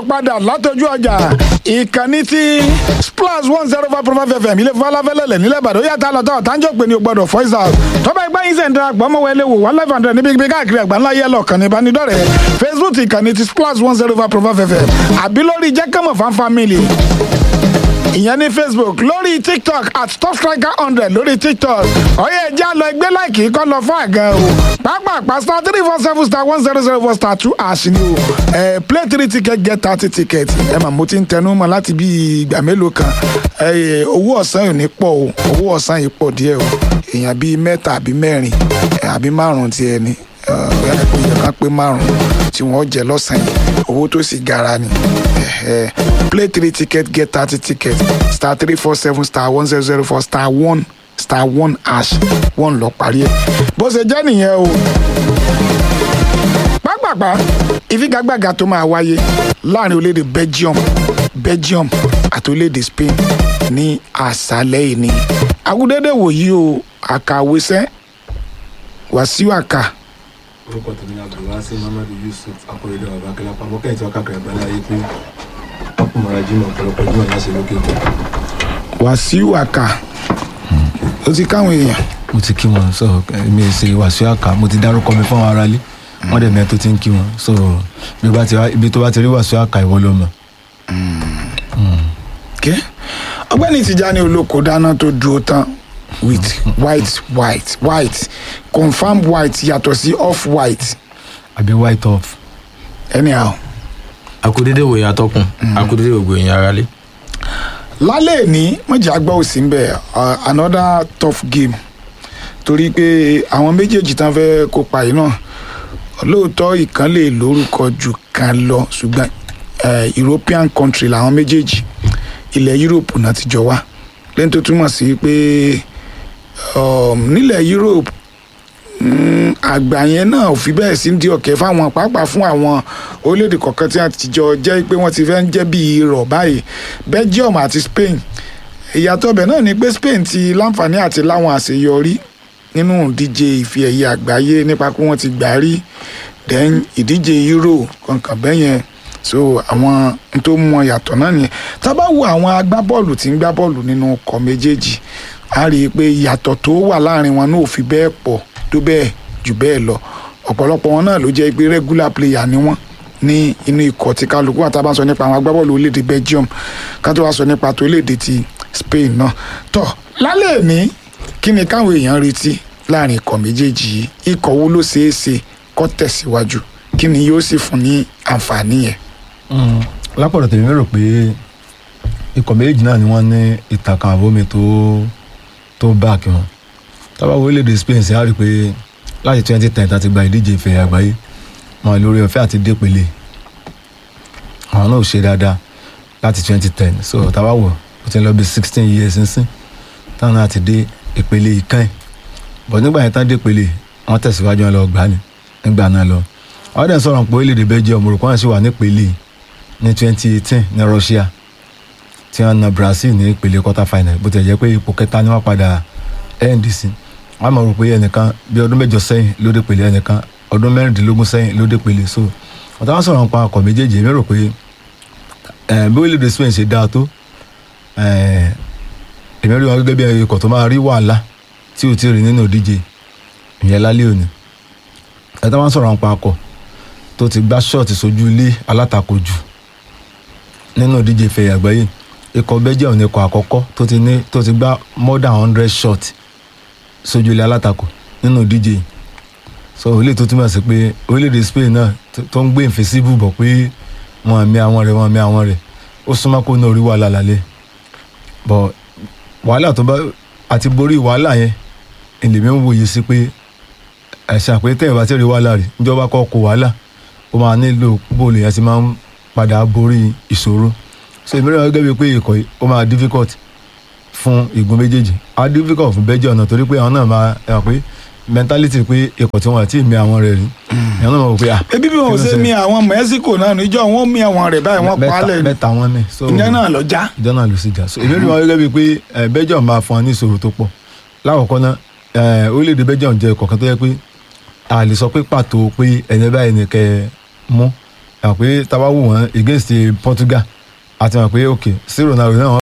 padà látọjú ọjà ìkànnì tí splash one zero five point five fm ilé falafẹ́lẹ́lẹ̀ nílẹ̀ ìbàdàn ó yàtọ̀ àlọ́tọ̀ tánjọ́ pé ní o gbọ́dọ̀ voice out tọ́ba ẹgbẹ́ yín sẹ̀ńdà àgbọ̀n mọ̀ wẹlé wò one life hundred níbi ibi káàkiri àgbà ńlá yẹlọ kànnì ìbánidọ́rẹ̀ẹ́ facebook ìkànnì tí splash one zero five point five fm àbí lórí jẹ́kẹ́mọ̀ fan family ìyẹn ní facebook lórí tiktok at top striker hundred lórí tiktok ọyẹ ẹja lọ ẹgbẹ́ láìkì kọ́ lọ fún àga o pápápá star three four seven star one zero zero four star two ash ni o ẹ play three ticket get thirty ticket ẹ mà mo ti ń tẹnu mọ́ láti bí ìgbà mélòó kan ẹ owó ọ̀sán yìí ní pọ̀ o owó ọ̀sán yìí pọ̀ díẹ̀ o èèyàn bíi mẹ́ta àbí mẹ́rin ẹ, àbí márùn-ún ti ẹni ẹ kò yẹ ká pé márùn-ún tí wọ́n jẹ lọ́sàn-án yìí owó tó sì gara ni ẹ, ẹ, play three ticket get thirty ticket star three four seven star one zero zero four star one star one hash one lọ parí ẹ bó ṣe jẹ́ nìyẹn o pápápá ìfigagbága tó máa wáyé láàrin orílẹ̀-èdè belgium belgium àti orílẹ̀-èdè spain ní àṣálẹ́ ìní agudede wòyí o àkàwésẹ́ wàsíù àkà orúkọ tèmi ni abdulwasi muhammadu yusuf akọrẹdẹ baba akẹlápá mọ kẹyìn tí wọn káàkiri àgbáńlá ayé pé ọkùnrin jimoh ọ̀pọ̀lọpọ̀ jimoh yẹn ṣe lókè tó. wàsíù àkà ó ti káwọn èèyàn mo ti kí wọn so mi ò ṣe wàásù àkà mo ti dárúkọ mi fún àwọn aráalé wọn dẹ̀ mẹ́rin tó ti ń kí wọn so bí bá ti wá- ibi tó bá ti rí wàásù àkà ìwọ ló mọ̀. kẹ́ ọgbẹ́ni tìjàni olóko dáná tó dúró tán with white white white confam white yàtọ̀ sí off white àbí white off. anyhow akudede wòye atọkùn akudede gbogbo èèyàn ara lé. lálẹ́ ní mọ̀jà gbọ́ òsì ń bẹ̀ uh, another tough game torí pé àwọn méjèèjì tán fẹ́ kópa yìí náà lóòótọ́ ìkan lè lórúkọ jù kan lọ ṣùgbọ́n eh, european country làwọn méjèèjì ilẹ̀ europe náà ti jọ wá lẹ́yìn tó túmọ̀ sí pé um, nílẹ̀ europe mm, àgbà yẹn náà ò fi bẹ́ẹ̀ sí di ọ̀kẹ́ fáwọn pàápàá fún àwọn orílẹ̀-èdè kọ̀ọ̀kan tí a ti jọ jẹ́ pé wọ́n ti fẹ́ ń jẹ́ bíi irọ́ báyìí belgium àti spain ìyàtọ̀ ọbẹ̀ náà ni pé spain ti láǹfààní àti láwọn àṣeyọrí nínú ìdíje ìfi ẹ̀yẹ àgbáyé nípa pé wọ́n ti gbà rí then ìdíje euro kankan bẹ́yẹn so àwọn n tó mú wọn yàtọ̀ náà nìyẹn tá a bá wo àwọn agbábọ́ọ̀lù tí ń gbá bọ́ọ̀lù nínú ọkọ̀ méjèèjì a rí i pé ìyàtọ̀ tó wà láàrin wọn náà ò fi bẹ́ẹ̀ pọ̀ tó bẹ́ẹ̀ jù bẹ́ẹ̀ lọ ọ̀pọ̀lọpọ̀ wọn náà ló jẹ́ pé regular player ni wọ́n ní inú ikọ̀ tí kálukú àti abá sọ nípa àwọn agbábọ́ọ̀lù orílẹ̀-èdè belgium ká tó wá sọ nípa tó orílẹ̀-èdè ti spain náà tọ́ lálẹ́ ní kí ni káwọn èèyàn retí láàrin ikọ̀ méjèèjì yìí ikọ̀ wo ló ṣeé ṣe kó tẹ̀síwájú kí ni yóò sì fún ní àǹfààní yẹn. lápọ̀dọ̀ tèmi rò pé ikọ̀ méjì náà ni wọ́n ní ìtàkùn àbómi tó tó báàkì wọn tábà wo orílẹ̀-èdè spain sí á rí i pé láti twenty ten tá ti gba ìdíje ìfẹ́ àgbáyé wọn lórí ọ̀fẹ́ àti dépele àwọn náà ò ṣe dáadáa láti twenty ten so tábà wọ̀ ó ti ń lọ bí sixteen years sínsìn táwọn náà ti dé ìpele ìkànnì bọ̀ nígbà yẹn tán dépele wọ́n tẹ̀síwájú wọn lọ gbá ni nígbà náà lọ àwọn dẹ̀ ń sọ̀rọ̀ pé orílẹ̀-èdè belgium rò kọ́ńtà sì wà nípele ní twenty eighteen ní russia tí wọ́n na brazil ní ìpele quarter final bó ti jẹ́ pé ipò kẹta ni wọ́n padà end sí wọ́n mọ̀ rò pé ẹnìkan bí ọdún mẹ́jọ sẹ́yìn ló dé pele ẹnìkan ọdún mẹ́rìndínlógún sẹ́yìn ló dé pele so wọ́n táwọn sọ̀rọ̀ nípa ọkọ̀ méjèèjì èmi rò pé eh, bí orílẹ̀-èdè spain ṣe dáa tó eh, èmi rí wọn gẹ́gẹ́ bí ikọ̀ tó máa rí wàhálà tí ò tí ì rí nínú ìdíje ìyẹn lálẹ́ òní ẹ̀ táwọn sọ̀rọ̀ nípa ọkọ̀ tó ti gbá ṣọ́ọ̀tì sójú ilé alátakò jù nínú ìdíje ìfẹ̀yà àgbáyé ikọ̀ belgium ní ikọ̀ àkọ́kọ́ tó ti ní tó ti gbá more than hundred shot sójú ilé alátakò nínú ìdíje yìí so orílẹ̀ tó túmọ̀ sí pé orílẹ̀-èdè spain náà tó- tó ń gbé ìfẹ́síbù bọ̀ pé wọn àmì àwọn rẹ̀ wọn àmì àwọn rẹ̀ ó súnmọ́ kó náà orí wàhálà lálẹ́ bọ̀ wàhálà tó bá àti borí wàhálà yẹn èlèmí ń wòye sí pé ẹ̀ṣà pé tẹ̀yìn bá ti rí wàhálà rí níjọba kọ́ kó wàhálà ó máa nílò bóòlù yẹn ti máa ń padà borí ìṣòro so èmi rẹ̀ gẹ́gẹ́ bíi pé ikọ̀ yìí ó máa difficult fún igun méjèèjì á difficult fún Belgium náà torí pé àwọn náà máa ẹ̀ pé mentality pé ikọ̀ tí wọ́n àti mi àwọn rẹ̀ rí ẹ̀ náà mọ̀ pé ah ebi bí wọn ò ṣe mi àwọn mexico náà níjọ wọn mi àwọn rẹ báyìí wọn pa á mẹ́ta lẹ mẹ́ta wọn mi so ìyẹn náà lọ já. ìjọ náà ló sì jà so èmi rí wọn gẹ́gẹ́ bíi pé ẹ̀, Belgium máa fún wọn ní ìṣòro tó pọ̀ lákọ̀ọ́kọ́ náà ẹ̀, orílẹ̀-èdè Belgium jẹ́ ikọ̀ kan tó yẹ pé a lè sọ pé pàtó pé ẹni báyìí ni kẹ́ ẹ mú ẹ̀ pé tábà wò wọ́n against Portugal àti mọ̀ pé ok sí Ronaldo náà